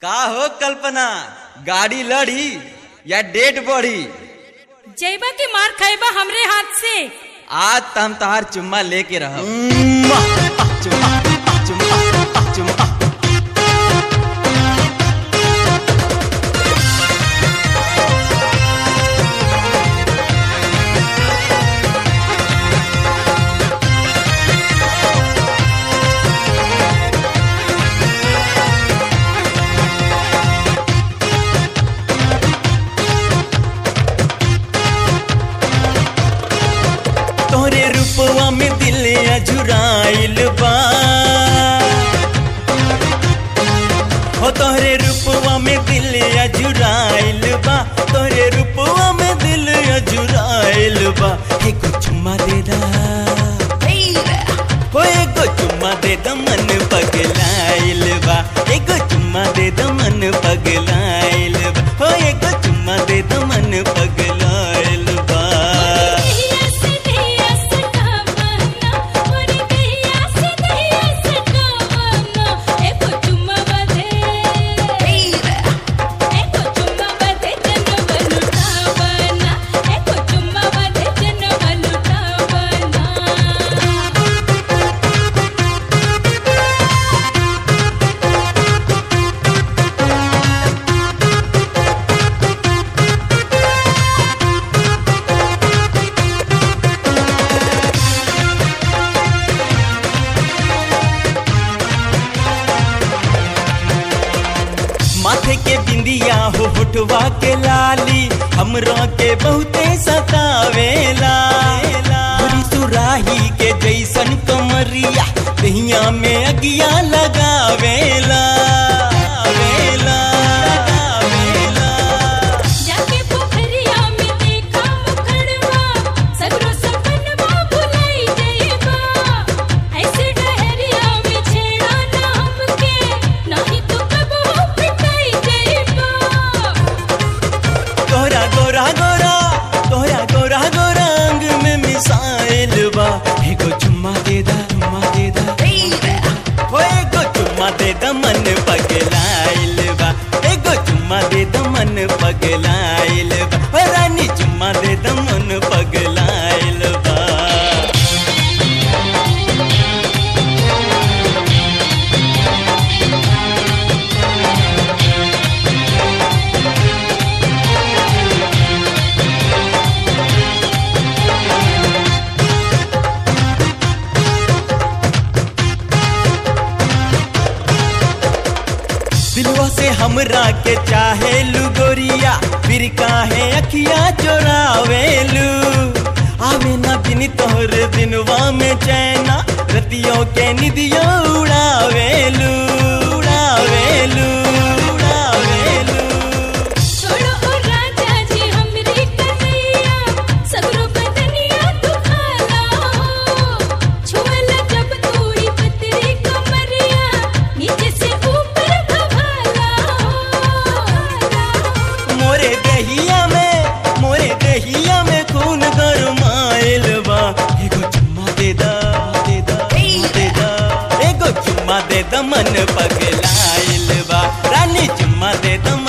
का हो कल्पना गाड़ी लड़ी या डेट बढ़ी जैबा के मार खाइबा हमरे हाथ से आज त हम तहार चुम्मा लेके रह चुम्मा चुम्मा चुम्मा तोरे रूपवा में दिल अजुराइल बा हो तोहरे रूपवा में दिल अजुराइल बा तोहरे रूपवा में दिल अजुराइल बा एगो चुम्मा दे दा हो एगो चुम्मा दे दा मन पगलाइल बा एगो चुम्मा दे दा मन पगलाइल बा हो एगो चुम्मा दे दा मन पगलाइल बा देहिया से देहिया सटावना मोरे देहिया से देहिया सटावना एको चुम्मा बदे एको चुम्मा बदे जनम लुटावना एको चुम्मा बदे जनम लुटावना माथे के बिंदिया हो होठवा के लाली हमरा के बहुते सतावेला पूरी सुराही के जैसन कमरिया दहिया में अगिया लगावेला वेला, लगावेला। जाके पोखरिया में देखा मुखड़वा सगरो सपनवा भुलाई जइबा ऐसे डहरिया में छेड़ा ना हमके नहीं तो कब हो पिटाई जइबा तोहरा गोरा गोरा तोहरा गोरा गोरा अंग में मिसाइल बा एगो चुम्मा दे दा चुम्मा दे दा हो एगो चुम्मा दे दा मन पगलाइल बा एगो चुम्मा दे दा मन पगलाइल बा हो रानी चुम्मा दे दा मन पगलाइल बा दिलवा से हमरा के चाहे गोरिया फिर काहे अखिया चोरावेलू आवे ना बिन तोहर दिनवा में चैना रतियों के निदियों उड़ावेलू उड़ावेलू उड़ावेलू छोड़ो ओ राजा जी हमरी कन्हैया सगरो बदनिया दुखाला हो छुअला जब तोरी पतरी कमरिया नीचे से ऊपर भभाला हो मोरे दहिया में मोरे दहिया में खून गरमाइल बा एगो चुम्मा दे दा दे दा दे दा एगो चुम्मा दे दा मन पगलाइल बा रानी चुम्मा दे दा